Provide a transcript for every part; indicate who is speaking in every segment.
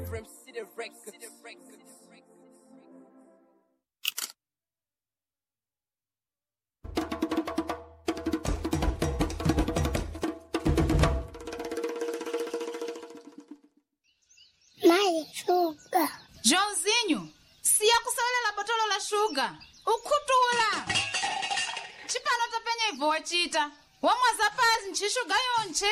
Speaker 1: From City Records.
Speaker 2: Mali shuga.
Speaker 3: Joãozinho, siya kusewelela botolo la shuga ukhuthula chipano topenya ibvo wachita wamwaza pasi nchishuga yonche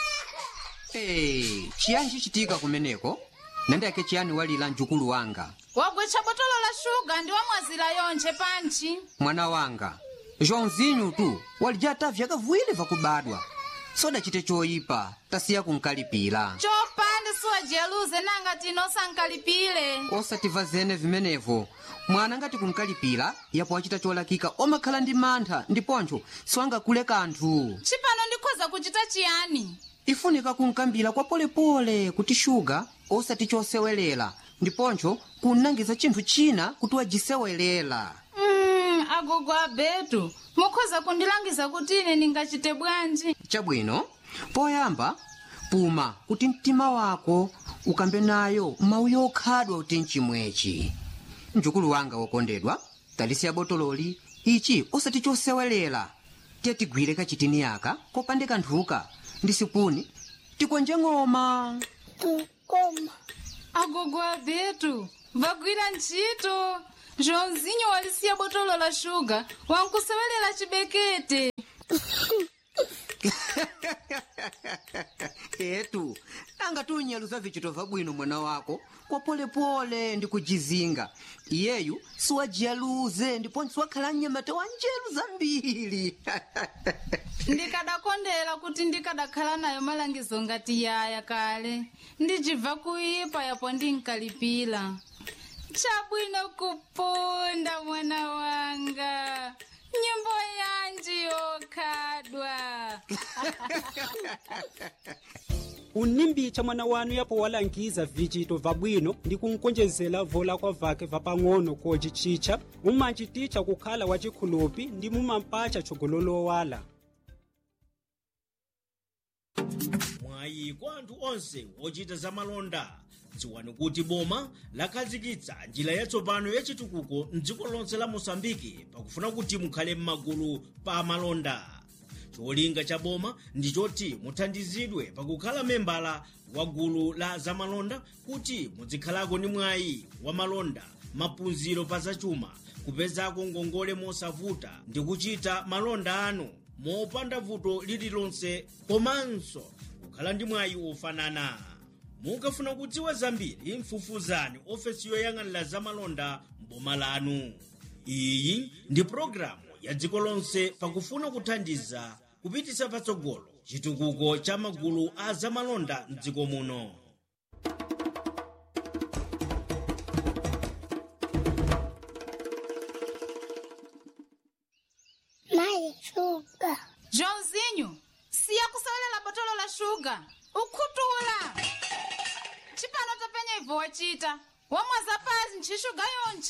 Speaker 4: Hey, chiyani chichitika kumeneko nandiyake chiyani walira mjukulu wanga
Speaker 3: wagwecha botolo la shuga ndi wamwazira yonche panchi
Speaker 4: mwana wanga joãozinho tu walijata vyaka viwiri vakubadwa sodachite choyipa tasiya kunkalipira
Speaker 3: chopande siwajeruze nanga tino sankalipile
Speaker 4: osativa zene vimenevo mwana ngati kunkalipira yapo wachita cholakika omakhala ndi mantha ndiponcho siwangakule kanthu
Speaker 3: chipano ndikhoza kuchita chiyani
Speaker 4: ifunika kunkambira kwa polepole kuti shuga osati chosewelera ndiponcho kunangiza chinthu china kuti wajisewelera
Speaker 3: mm, agogo abetu mukhoza kundilangiza kuti ine ndingachite bwanji
Speaker 4: chabwino poyamba puma kuti mtima wako ukambe nayo mawu yokhadwa kuti mchimwechi mjukulu wanga wokondedwa talisiya botololi ichi osati chosewelera tiye tigwire kachitini yaka kopande kanthuka ndi sipuni tikonje ng'oma
Speaker 2: Tukoma.
Speaker 3: agogo abetu vagwira ntchito joãozinho walisiya botolo la shuga wankusewelela chibekete
Speaker 4: etu nanga tunyaluza vichito vabwino mwana wako kwa polepole ndi kujizinga iyeyu siwajiyaluze ndiponso wakhala mnyamata wa njeru zambiri
Speaker 3: ndikadakondera kuti ndikadakhala nayo malangizo ngati yaya kale ndijibva kuipa yapo ndinkalipira chabwino kupunda mwana wanga nyimbo yanji yokhadwa
Speaker 5: unimbicha mwana wanu yapo walangiza vichito vabwino ndi kunkonjezera vola kwa vake vapang'ono kocichicha mumanchiticha kukhala wachikhulupi ndi mumampacha tchogololowala
Speaker 6: mwayi kwa anthu onse ochita zamalonda dziwani kuti boma lakhazikitsa njira yatsopano yachitukuko mdziko lonse la mosambiki pakufuna kuti mukhale m'magulu pa malonda cholinga cha boma ndi choti muthandizidwe pakukhala membala wa gulu la zamalonda kuti muzikhalako ndi mwayi wa malonda maphunziro pa zachuma kupezako ngongole mosavuta ndi kuchita malonda anu mopanda vuto lililonse komanso kukhala ndi mwayi ofanana mukafuna kudziwa zambiri mfufuzani ofesi yoyang'anira zamalonda mboma lanu iyi ndi pologalamu ya dziko lonse pakufuna kuthandiza kupititsa patsogolo chitukuko cha magulu a zamalonda mdziko muno
Speaker 2: Mali shuga.
Speaker 3: joãozinho siya kusewelela botolo la shuga ukhuthula chipano topenya ibvo wachita wamwaza pasi nchishuga yonche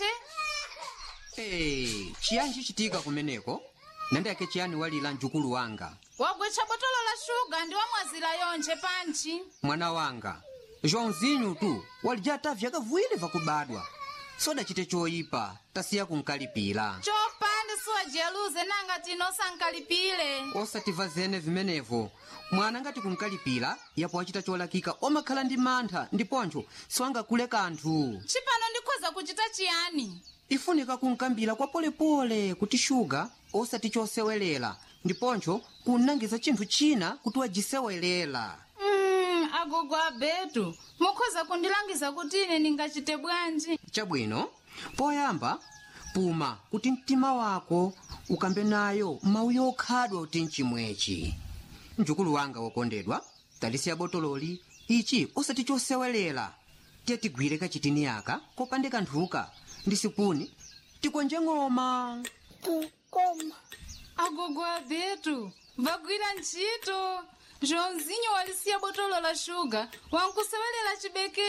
Speaker 4: Hey, chiyani chichitika kumeneko nandiyake chiyani walira mjukulu wanga
Speaker 3: wagwecha botolo la shuga ndi wamwazira yonche panchi
Speaker 4: mwana wanga joãozinho tu walijata vyaka viwiri vakubadwa sodachite choyipa tasiya kunkalipira
Speaker 3: chopande siwajeruze nanga tino sankalipile
Speaker 4: osativa zene vimenevo mwana ngati kunkalipira yapo wachita cholakika omakhala ndi mantha ndiponcho siwangakule kanthu
Speaker 3: chipano ndikhoza kuchita chiyani
Speaker 4: ifunika kunkambira kwa polepole kuti shuga osati chosewelera ndiponcho kunangiza chinthu china kuti wajisewelera
Speaker 3: mm, agogo abetu mukhoza kundilangiza kuti ine ndingachite bwanji
Speaker 4: chabwino poyamba puma kuti mtima wako ukambe nayo mawu yokhadwa kuti mchimwechi mjukulu wanga wokondedwa talisiya botololi ichi osati chosewelera tiye tigwire kachitini yaka kopande kanthuka ndi sipuni tikonje ng'oma
Speaker 2: Tukoma.
Speaker 3: agogo abetu vagwira ntchito joãozinho walisiya botolo la shuga wankusewelela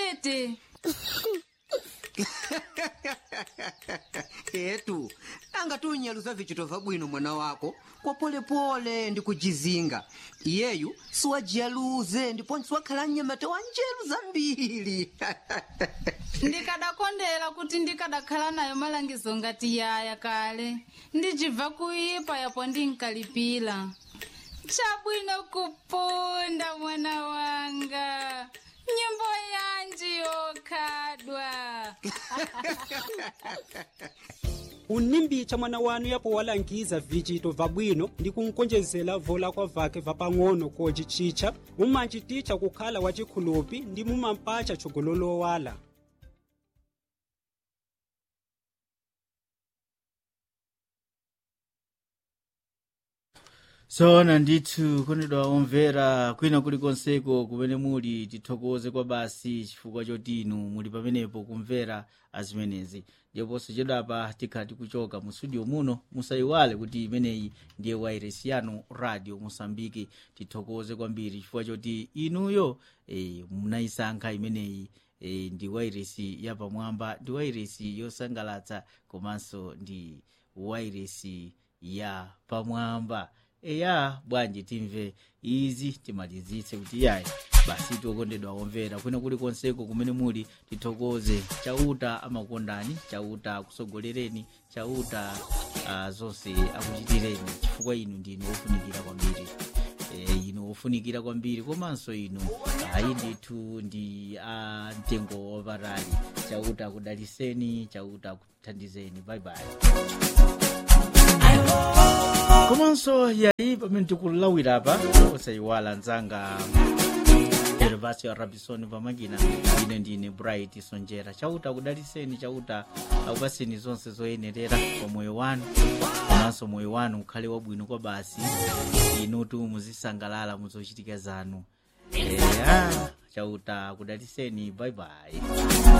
Speaker 3: chibekete
Speaker 4: etu anga ngati unyaluza vichito vabwino mwana wako kwa polepole ndi kujizinga iyeyu siwajiyaluze ndiponso wakhala mnyamata wa njeru zambiri
Speaker 3: ndikadakondera kuti ndikadakhala nayo malangizo ngati yaya kale ndijibva kuipa yapo ndinkalipira chabwino kupunda mwana wanga nyimbo yanji yokhadwa
Speaker 5: unimbicha mwana wanu yapo walangiza vichito vabwino ndi kunkonjezera vola kwa vake vapang'ono kocicicha mumanchiticha kukhala wachikhulupi ndi mumampacha chogololowala
Speaker 1: sona ndithu kondedwa omvera kwina kulikonseko kumene muli tithokoze kwa basi chifukwa choti inu muli pamenepo kumvera azimenezi ndiponso chedapa tikhala tikuchoka mu studio muno musayiwale kuti imeneyi ndiye wairesi yanu radio mosambiki tithokoze kwambiri chifukwa choti inuyo e, munayisankha imeneyi e, ndi wairesi yapamwamba ndi wairesi yosangalatsa komanso ndi wairesi ya pamwamba eya bwanji timve izi timalizitse kuti yayi basi tikondedwa omvera kwina kulikonseko kumene muli tithokoze chauta amakondani chauta akusogolereni chauta uh, zonse akuchitireni chifukwa inu ndinu ofunikira kwambiri e, inu ofunikira kwambiri komanso inu ayi ndithu ndi a mtengo wapatali chauta akudaliseni chauta akuthandizeni baibai komanso yayi pamene tikulawira apa osayiwala nzanga gervasio rabison pamakina ine ndine bright sonjera chauta akudaliseni chauta akupaseni zonse zoyenerera kwa moyo wanu komanso moyo wanu ukhale wabwino kwa basi inutu muzisangalala muzochitika zanu eya chauta akudaliseni baibai